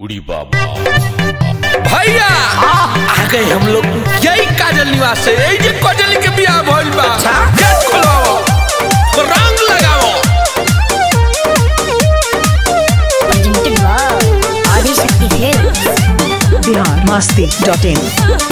उड़ी बाबा भैया आ गए हम लोग यही काजल निवास से यही जे काजल के बियाह भइल बा गेट खोलाओ रंग लगाओ presented by Adishakti Hills. Bihar Masti dot in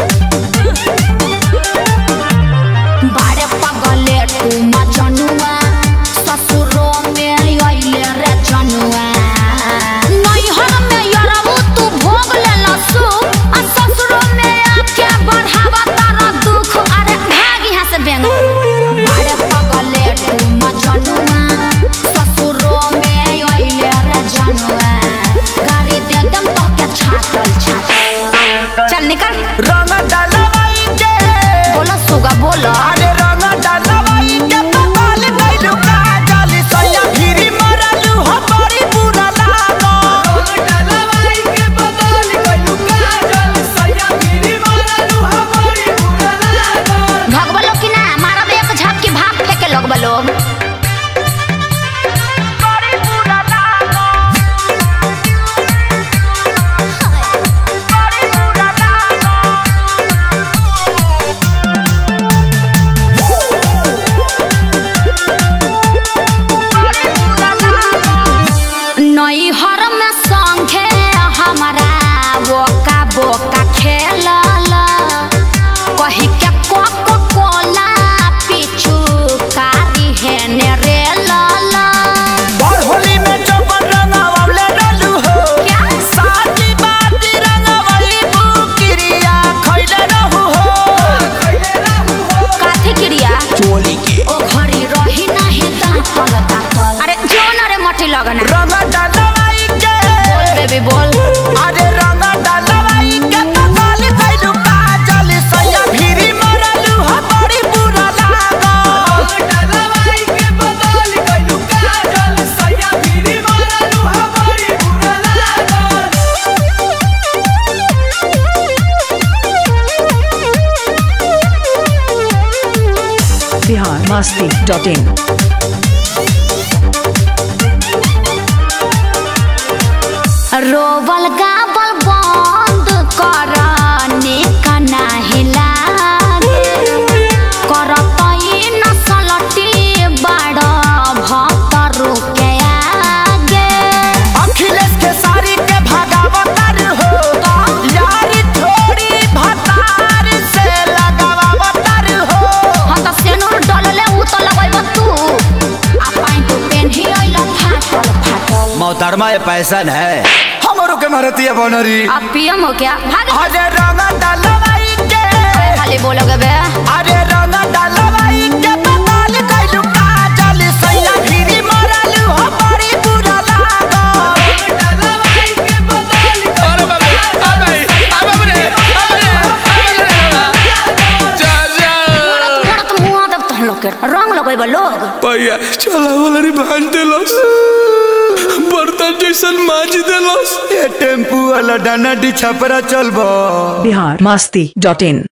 बारे पगले तू मजनुआ ससुरो में आइले रे जनुआ नैहर में यरबू तू भोग ले लसु आ ससुरो में आके बढ़ावा तारा दुख अरे भाग यहाँ से बेंग बारे पगले तू मजनुआ ससुरो में आइले रे जनुआ गाड़ी दे दम तो के छाटल छाटल चल निकल रंग डलवाई के बोलो सुगा बोलो अरे रंग डलवाई के पकाल गइलू काजल सैया फिरी मरलू हो बड़ी बुरा लागो रंग डलवाई के पकाल गइलू काजल सैया फिरी मरलू हो बड़ी बुरा लागो भगवा लोग की ना मारा एक झाप की भाप फेंके लोग लोग बड़ी बुरा लागो बड़ी बुरा लागो नैहर में संगे हमारा बोका बोका खेलल कही के कोको कोला पीछू कारी है ने रे लाला और होली में चौपन रंगावले डलू हो क्या? साची बाती रंगावली बुकिरिया खइले रहू हो खइले रहू हो काथी क्रिया चोली के ओ घड़ी रही नहीं दांतल दांतल अरे जोन रे मटी लगना रंग डलवाई के बोल बेबी बोल अरे रंग डलवाई के पकाल गइलू काजल सैया फिरी मरलू हो बड़ी बुरा लागो डलवाई के पकाल गइलू काजल सैया फिरी मरलू हो बड़ी बुरा लागो बिहार मस्ती डॉट इन रोबल गाबल बंद कर निकना हिलागे करत ई नसलटी बड़ भक्त रुके आगे अखिलेश के सारी के भगावतर हो यारी थोड़ी भतार से लगावतर हो हम त सेनुर डलले उ त लगैब तू आ पाइन तू पेन्ही अइल फाटल फाटल मोहतरमा ये पैसन है हमरो के मारती है बनरी अब पियम हो क्या भाग अरे रंग डलवाई के खाली बोलोगे बे अरे रंग डलवाई के पताल कैलू काजल सैया फिरी मरलू हो बड़ी बुरा लागो डलवाई के पताल अरे बाबा आ भाई आ बाबा रे आ रे जा जा मोरत मुआ दब तहन लोग के रंग लगैब लोग भैया चला वाला रे भांज देलस बर्तन जैसन माज देलस ये टेम्पू वाला डाना डी छपरा चलबो बिहार मस्ती डॉट इन